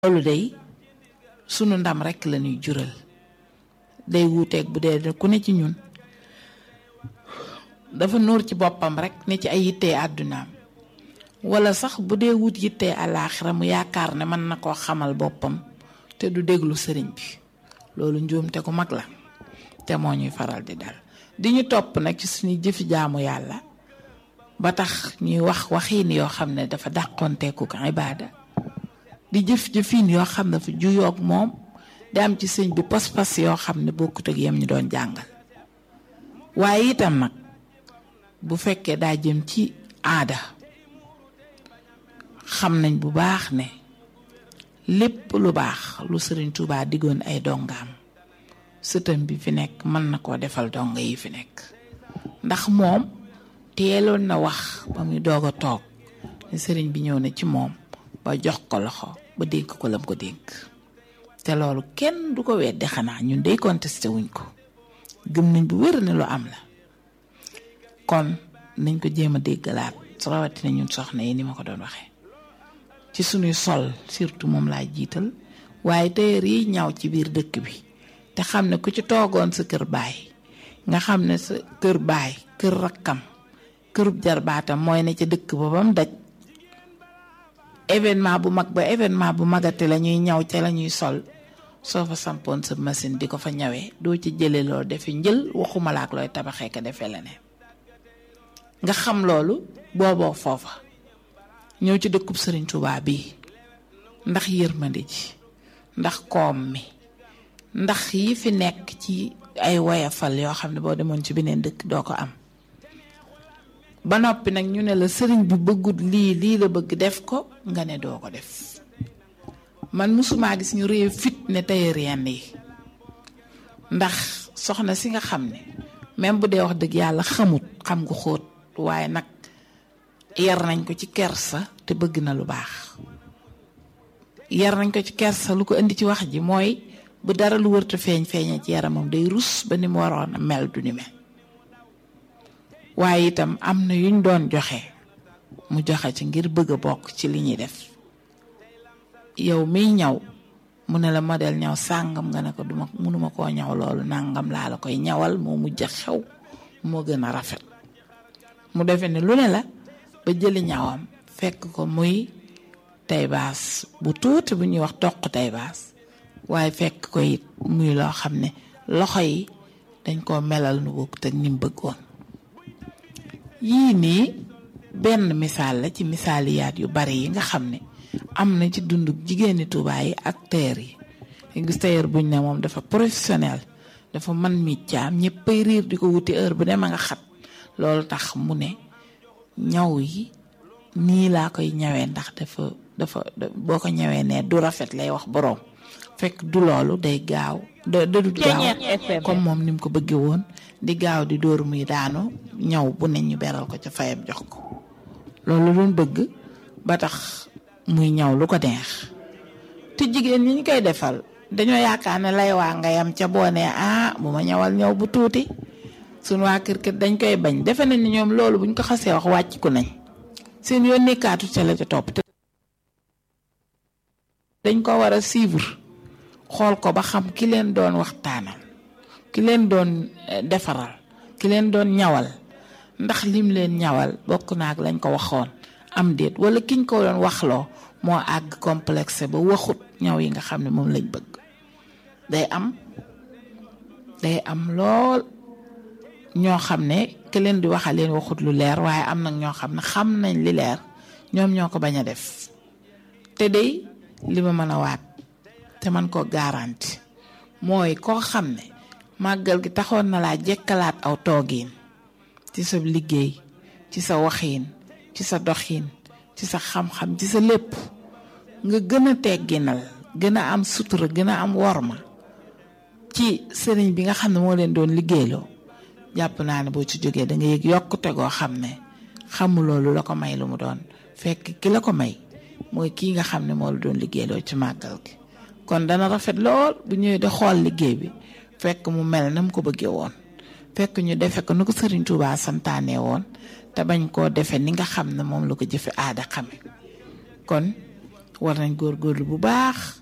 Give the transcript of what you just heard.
loolu day sunu ndam rekk la ñuy jural day wuuteeg bu dee ku ne ci ñun dafa nuur ci boppam rekk ne ci ay yittee àddunaam walla sax bu dee wut yittee àllaaxira mu yaakaar ne mën na koo xamal boppam te du déglu sëriñ bi loolu njuumte ku mag la te moo ñuy faral di dal di ñu topp nag ci suñuy jëfi jaamu yàlla ba tax ñuy wax waxiin yoo xam ne dafa dàqonteeku ko ibaada di jëf jëfiin yoo xam ne dafa juyoog moom di am ci sëñ bi pas-pas yoo xam ne bokkut ak yem ñu doon jàngal waaye itam nag bu fekkee daa jëm ci aada xam nañ bu baax ne lépp lu baax lu sëriñ Tuubaa diggoon ay dongaam sëtam bi fi nekk mën na koo defal donga yi fi nekk ndax moom teeloon na wax ba muy doog a toog ne sëriñ bi ñëw na ci moom ba jox ko loxo ba dénk ko lam ko dénk te loolu kenn du ko weddi xanaa ñun day contesté wuñ ko gëm nañ bu wér ne lu am la kon nañ ko jéem a déggalaat rawatina ñun soxna yi ni ma ko doon waxee ci suñuy sol surtout moom laa jiital waaye tailleur yi ñaw ci biir dëkk bi te xam ne ku ci toogoon sa kër baay nga xam ne sa kër baay kër rakkam kërub jarbaatam mooy ne ca dëkk ba bam daj événement bu mag ba événement bu magate la ñuy ñaw ca la ñuy sol soo fa sampoon sa machine di ko fa ñawee doo ci jële loolu defi njël waxuma la ak looy tabaxee ko defee leneen nga xam loolu booboo foofa ñëw ci dëkkub sëriñ Tuubaa bii ndax yërmande ji ndax koom mi ndax yi fi nekk ci ay woyafal yoo xam ne boo demoon ci beneen dëkk doo ko am ba noppi nag ñu ne la sëriñ bi bëggut lii lii la bëgg def ko nga ne doo ko def man musumaa gis ñu réew fit ne tailleur yenn yi ndax soxna si nga xam ne même bu dee wax dëgg yàlla xamut xam nga xóot waaye nag yar nañ ko ci kersa te bëgg na lu baax yar nañ ko ci kersa lu ko indi ci wax ji mooy bu dara lu wërta feeñ feeñee ci yaramam day rus ba ni mu waroon a mel du ni mel waaye itam am na yuñ doon joxe mu joxe ci ngir bëgg a bokk ci li ñuy def yow miy ñaw mu ne la modèle ñaw sàngam nga ne ko duma mënuma koo ñaw loolu nàngam laa la koy ñawal moo mujj xew moo gën a rafet mu defe ne lu ne la ba jëli ñawam fekk ko muy taybaas bu tuuti bu ñuy wax toq taybaas waaye fekk ko it muy loo xam ne loxo yi dañ koo melal nu bokk te ni mu bëggoon yii nii benn misaal la ci misaaliyaat yu bari yi nga xam ne am na ci dundu jigéeni Tuubaa yi ak tailleur yi nga gis tailleur buñ ne moom dafa professionnel dafa man miccaam ñëppay riir di ko wuti heure bu ne ma nga xat loolu tax mu ne ñaw yi nii laa koy ñawee ndax dafa dafa boo ko ñawee ne du rafet lay wax boroom fekk du loolu day gaaw da du gaaw comme moom ni mu ko bëggee woon di gaaw di dóor muy daanu ñaw bu ne ñu beral ko ca fayam jox ko loolu doon bëgg ba tax muy ñaw lu ko neex te jigéen ñi ñu koy defal dañoo yaakaar ne lay waa nga yam ca boo nee ah bu ma ñawal ñaw bu tuuti suñu waa kër kër dañ koy bañ defe nañ ni ñoom loolu buñ ko xasee wax wàcc ku nañ seen yoon nekkaatu ca la ca topp te dañ ko war a suivre xool ko ba xam ki leen doon waxtaanal ki leen doon defaral ki leen doon ñawal ndax lim leen ñawal bokk naag lañ ko waxoon am déet wala kiñ ko doon waxloo moo àgg complexe ba waxut ñaw yi nga xam ne moom lañ bëgg day am day am lool ñoo xam ne ki leen di waxal leen waxut lu leer waaye am nag ñoo xam ne xam nañ li leer ñoom ñoo ko bañ a def te day li ma mën a waat te man ko garanti mooy koo xam ne màggal gi taxoon na laa jekkalaat aw toogiin ci sa liggéey ci sa waxiin ci sa doxiin ci sa xam-xam ci sa lépp nga gën a tegginal gën a am sutura gën a am worma ci sëriñ bi nga xam ne moo leen doon liggéeyloo jàpp naa ne boo ci jógee da nga yëg yokkute goo xam ne xamuloo lu la ko may lu mu doon fekk ki la ko may mooy kii nga xam ne moo la doon liggéeyloo ci màggal gi kon dana rafet lool bu ñëwee di xool liggéey bi fekk mu mel na mu ko bëggee woon fekk ñu defe ko nu ko sëriñ Tuubaa santaane woon te bañ koo defe ni nga xam ne moom la ko jëfe aada xame kon war nañ góorgóorlu bu baax